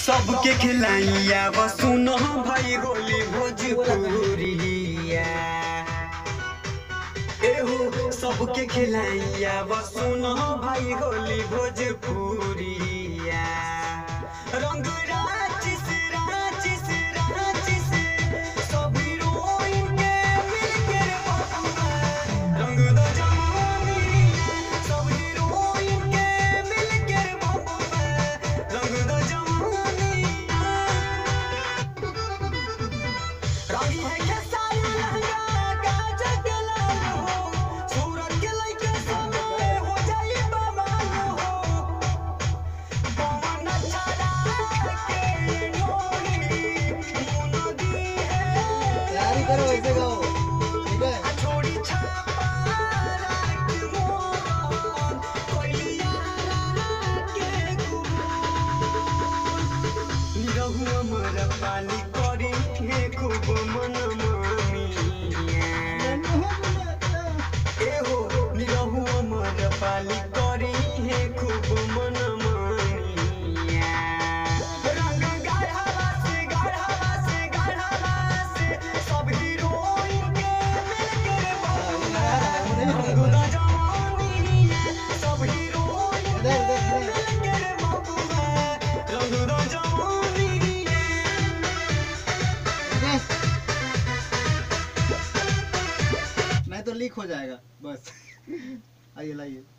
सबके खिलाइया व सुनो भाई होली भोजपुरिया एहो सबके खिलाइया व सुनो भाई होली भोजपुरिया रंग राचिस राचिस राचिस सब हीरोइन के मिलके रे बबुआ रंग द जवानिया सब हीरोइन के मिलके रे बबुआ रंग द जवानिया रागी है के साया लहंगा काजल के लाल हो सूरत के लइके समय हो जाई बवाल हो पवन चला के नोरी मुनदी है तैयारी करो ऐसे गाओ ठीक है छोड़ी छापा राख मोरन कोइलिया के गुबून निरहु अमर पाली करी हे खूब मन मामिया एहो निरहु अमर पाली करी हे खूब मन मामिया रंग गाढ़वा से गाढ़वा से गाढ़वा से सब हीरोइन के मिलके रे बबुआ रंग द जवानिया सब हीरोइन इधर इधर इधर मिलके रे बबुआ रंग द जवानिया ठीक है नहीं तो लीक हो जाएगा बस आइए लाइए